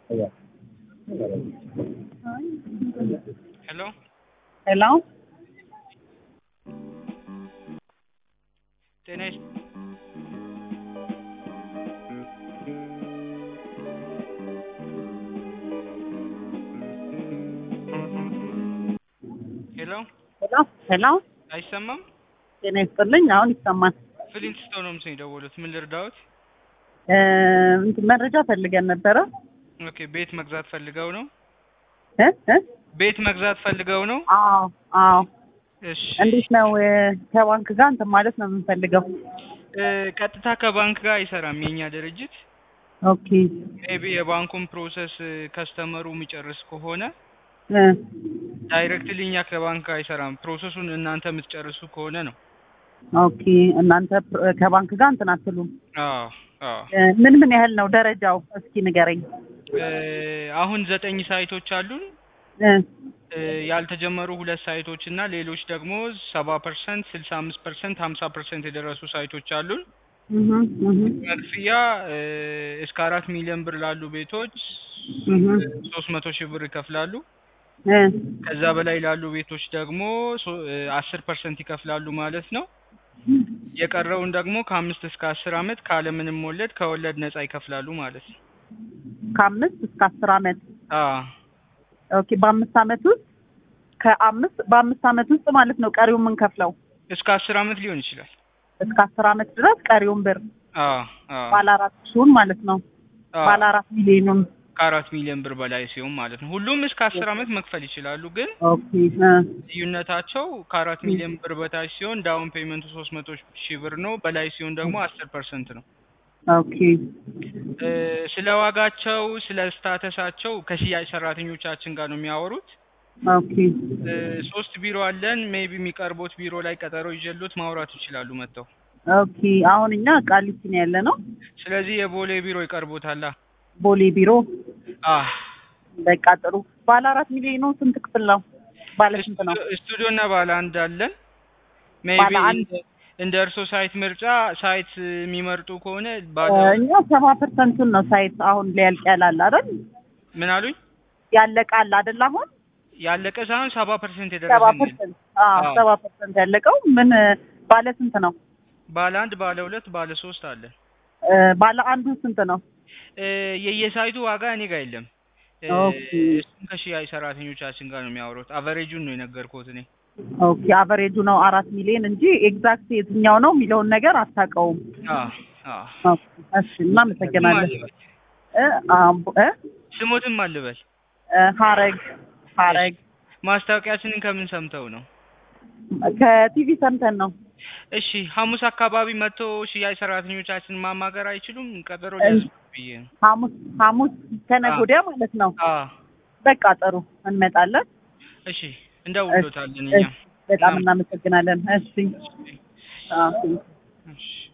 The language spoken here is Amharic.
ሄሎ ሄሎ ጤና ይስ ሄሎ ሄሎ ሄሎ አይሰማም? ጤና ይስጥልኝ። አሁን ይሰማል። ፍሊንትስቶን ነው ምስል የደወሉት። ምን ልርዳዎት? እ እንትን መረጃ ፈልገን ነበረ ኦኬ ቤት መግዛት ፈልገው ነው? እ እ ቤት መግዛት ፈልገው ነው? አዎ አዎ። እሺ እንዴት ነው እ ከባንክ ጋር እንትን ማለት ነው የምንፈልገው? እ ቀጥታ ከባንክ ጋር አይሰራም የኛ ድርጅት። ኦኬ ሜቢ የባንኩን ፕሮሰስ ከስተመሩ የሚጨርስ ከሆነ እ ዳይሬክትሊ እኛ ከባንክ ጋር አይሰራም። ፕሮሰሱን እናንተ የምትጨርሱ ከሆነ ነው። ኦኬ እናንተ ፕ- ከባንክ ጋር እንትን አትሉም? አዎ አዎ። እ ምን ምን ያህል ነው ደረጃው? እስኪ ንገረኝ። እ አሁን ዘጠኝ ሳይቶች አሉን። እ እ ያልተጀመሩ ሁለት ሳይቶች እና ሌሎች ደግሞ ሰባ ፐርሰንት ስልሳ አምስት ፐርሰንት ሀምሳ ፐርሰንት የደረሱ ሳይቶች አሉን። እህ እህ መክፍያ እ እስከ አራት ሚሊዮን ብር ላሉ ቤቶች እህ ሶስት መቶ ሺህ ብር ይከፍላሉ። እ ከዛ በላይ ላሉ ቤቶች ደግሞ አስር ፐርሰንት ይከፍላሉ ማለት ነው። የቀረውን ደግሞ ከአምስት እስከ አስር አመት ካለምንም ወለድ ከወለድ ነጻ ይከፍላሉ ማለት ነው። ከአምስት እስከ አስር አመት አዎ ኦኬ። በአምስት አመት ውስጥ ከአምስት በአምስት አመት ውስጥ ማለት ነው ቀሪውን የምንከፍለው እስከ አስር አመት ሊሆን ይችላል። እስከ አስር አመት ድረስ ቀሪውን ብር አዎ አዎ ባለ አራት ሺውን ማለት ነው አዎ። ባለ አራት ሚሊዮኑን ከአራት ሚሊዮን ብር በላይ ሲሆን ማለት ነው። ሁሉም እስከ አስር አመት መክፈል ይችላሉ። ግን ኦኬ እ ልዩነታቸው ከአራት ሚሊዮን ብር በታች ሲሆን ዳውን ፔመንቱ ሶስት መቶ ሺህ ብር ነው። በላይ ሲሆን ደግሞ አስር ፐርሰንት ነው። ኦኬ እ ስለ ዋጋቸው ስለ ስታተሳቸው ከሽያጭ ሰራተኞቻችን ጋር ነው የሚያወሩት። ኦኬ እ ሶስት ቢሮ አለን። ሜቢ የሚቀርቡት ቢሮ ላይ ቀጠሮ ይዤሎት ማውራት ይችላሉ መጥተው። ኦኬ አሁን እኛ ቃሊቲ ነው ያለ ነው ስለዚህ የቦሌ ቢሮ ይቀርቦታላ። ቦሌ ቢሮ አህ በቃ ጥሩ ባለ አራት ሚሊዮኑ ስንት ክፍል ነው ባለ ስንት ነው ስቱዲዮ እና ባለ አንድ አለን። ሜቢ ባለ አንድ እንደ እርሶ ሳይት ምርጫ ሳይት የሚመርጡ ከሆነ ባለ እ እኛ ሰባ ፐርሰንቱን ነው ሳይት አሁን ሊያልቅ ያላል አይደል ምን አሉኝ? ያለቃል አይደል አሁን ያለቀ ሳይሆን ሰባ ፐርሰንት ሰባ የደረሰ ፐርሰንት አዎ አዎ። ሰባ ፐርሰንት ያለቀው ምን እ ባለ ስንት ነው ባለ አንድ ባለ ሁለት ባለ ሶስት አለ። እ ባለ አንዱ ስንት ነው እ የየሳይቱ ዋጋ እኔ ጋር የለም። እ ኦኬ እሱን ከሽያጭ ሰራተኞቻችን ጋር ነው የሚያወሩት። አቨሬጁን ነው የነገርኩት እኔ። ኦኬ አቨሬጁ ነው አራት ሚሊዮን እንጂ ኤግዛክት የትኛው ነው የሚለውን ነገር አታውቀውም። አዎ አዎ። ኦኬ እሺ እናመሰግናለን። እ አምቦ እ ስሞትም አልበል እ ሀረግ ሀረግ ማስታወቂያችንን ከምን ሰምተው ነው? ከቲቪ ሰምተን ነው። እሺ ሐሙስ አካባቢ መጥቶ ሽያጭ ሰራተኞቻችንን ማማከር አይችሉም? ቀጠሮ እ ሊያዝ ብዬ ነው። ሐሙስ ሐሙስ ከነገ አዎ። ወዲያ ማለት ነው። አዎ በቃ ጥሩ እንመጣለን። እሺ እንደውሎታለን እኛ። እሺ በጣም እናመሰግናለን። እሺ አዎ። እሺ